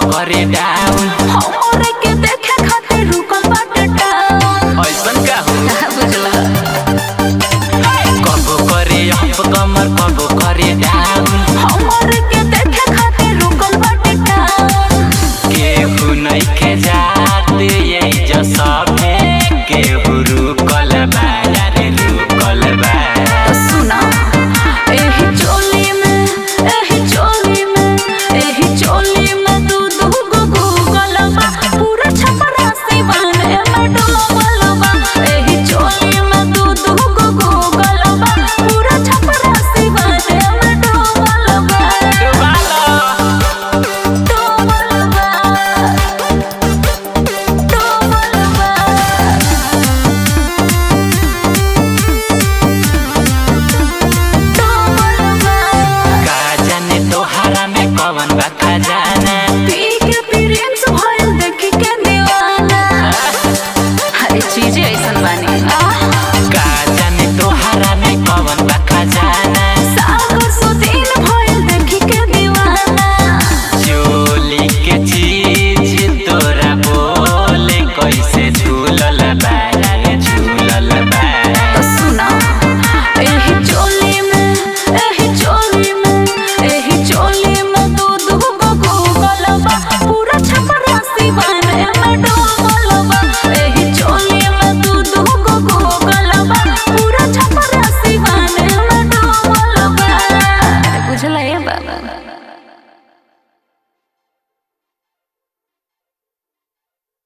करे डाउन हमरे के देखे खातिर रुकल बाटे टाउन ऐसन का हो बुझला कबो करे अप कमर कबो करे डाउन हमरे के देखे खातिर रुकल बाटे टाउन केहू नइखे जात यही जो सभे केहू रुकल बा यारे रुकल बा सुना एही चोली में एही चोली में एही चोली में दू दू गो गूगल बा पूरा छपरा सिवान में डूबल बा एही चोली में दू दू गो गूगल बा पूरा छपरा सिवान में डूबल बा डुबालो डूबल बा डूबल बा का जाने तोहरा में कवन बा खजाना पी के प्रिंस भइल देखी के दीवाना हर चीज ऐसन बानी आह